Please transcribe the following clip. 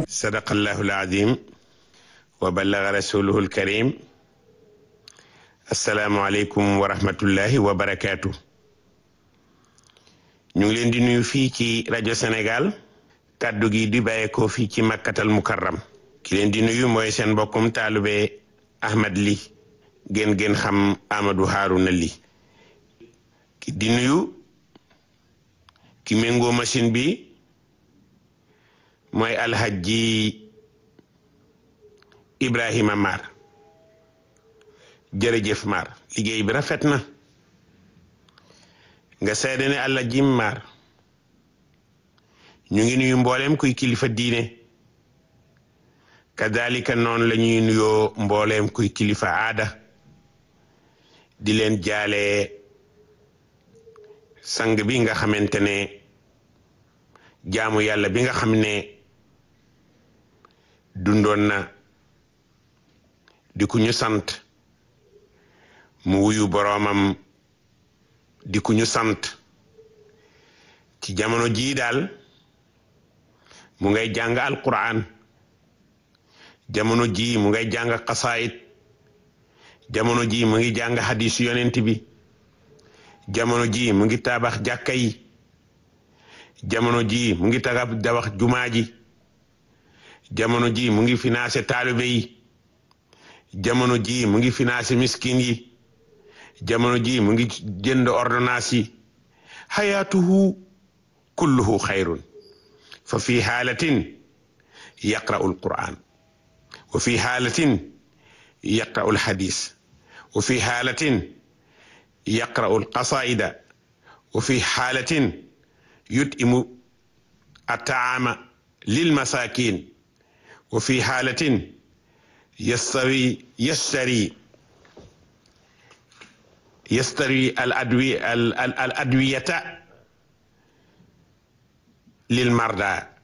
sadaqallahu alazim wa ballaga rasuluhu alkarim assalaamu aleykum wa rahmatullahi wa barakaatu ñu ngi leen di nuyu fii ci rajo Sénégal kàddu gi di bàyyeekoo fii ci makkatal mukarram ki leen di nuyu mooy seen mbokkum taalube Ahmad Ly gën gën xam Amadou Harouna Ly ki di nuyu ki méngoo machine bi mooy alhaji Ibrahima Mar jërëjëf Mar liggéey bi rafet na nga seede ne alhaji Mar ñu ngi nuyu mboolem kuy kilifa diine kadalika noonu la ñuy nuyoo mbooleem kuy kilifa aada di leen jaale sang bi nga xamante ne jaamu yàlla bi nga xam ne dundoon na di ku ñu sant mu wuyu boroomam di ku ñu sant ci jamono jii daal mu ngay jàng alquran jamono ji mu ngay jàng xasaayit jamono ji mu ngi jàng hadis yonent bi jamono ji mu ngi tabax jàkka yi jamono ji mu ngi taga dawax jumaa ji jamono ji mu ngi financé taalibe yi jamono ji mu ngi financé miskin yi jamono ji mu ngi jënd ordonnance yi xayaatuhu kulluhu xayrun fa fi haalatin yaqra'u alquran wa fi haalatin yaqra'u alhadis wa fi haalatin yaqra'u alqasaida wa fi haalatin yut'imu attaama lilmasakin wa fi haalatin yastawi yastari yastari al adwi al adwiyata lilmarda